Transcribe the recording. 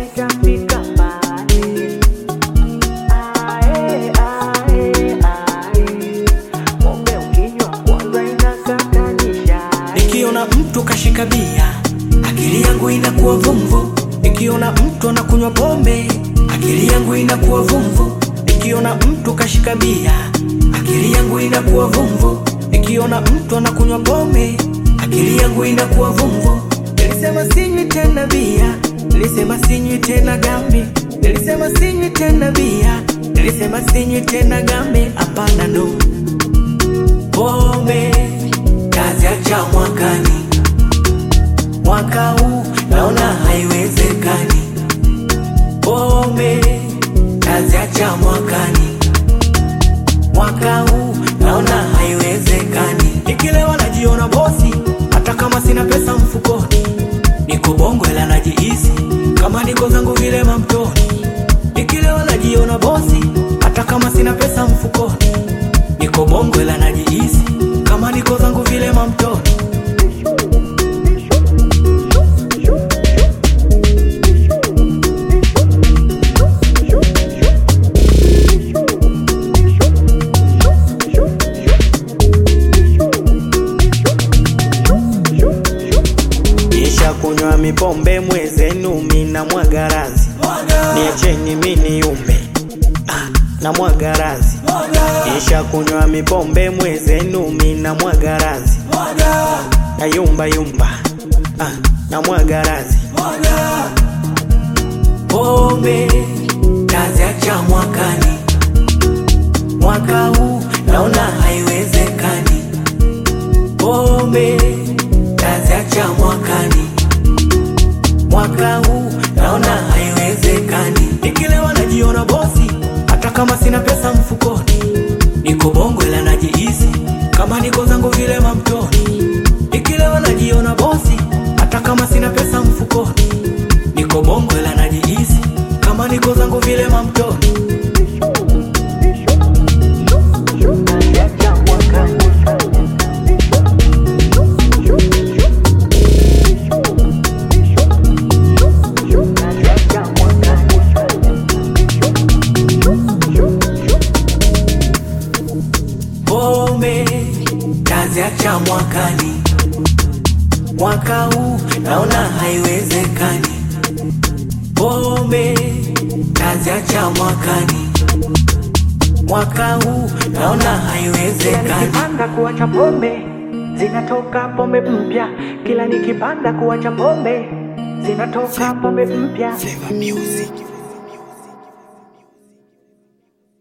itafika mbali. Ae, ae, ae. Pombe ukinywa kwanza inakatanisha. Nikiona mtu kashika bia, akili yangu inakuwa vumvu. Nikiona mtu anakunywa pombe, akili yangu inakuwa vumvu. Nikiona mtu kashika bia, akili yangu inakuwa vumvu. Nikiona mtu anakunywa pombe, akili yangu inakuwa vumvu. Nilisema sinywi tena bia, nilisema sinywi tena gambi, nilisema sinywi tena bia, nilisema sinywi tena gambi. Hapana, no pombe taziacha mwakani, mwaka huu naona haiwezekani. Pombe taziacha mwakani, mwaka huu naona haiwezekani. Nikilewa najiona bosi, hata kama sina pesa mfukoni. Niko bongo ila najihisi kama niko zangu vile mamtoni. Nikilewa najiona bosi, hata kama sina pesa mfukoni. Niko bongo ila najihisi kama niko zangu vile mamtoni. Kisha kunywa mipombe mwezenu mina mwagarazi niacheni mini ume ah, na mwagarazi Kisha kunywa mipombe mwezenu mina mwagarazi na yumba yumba ah, na mwagarazi pombe taziacha mwakani, mwaka huu naona haiwezekani. Pombe taziacha mwakani, mwaka huu naona haiwezekani. Nikilewa najiona bosi, hata kama sina pesa mfukoni. Niko bongo ila najihisi kama niko zangu vile mamtoni. Nikilewa najiona bosi, hata kama sina pesa mfukoni. Niko bongo ila najihisi kama niko zangu vile mamtoni. Taziacha mwakani. Taziacha mwakani. Pombe taziacha mwakani, mwaka huu naona haiwezekani. Pombe taziacha mwakani, mwaka huu naona haiwezekani. Nikipanda kuacha pombe zinatoka pombe mpya, kila nikipanda kuacha pombe zinatoka pombe mpya. Flavor music.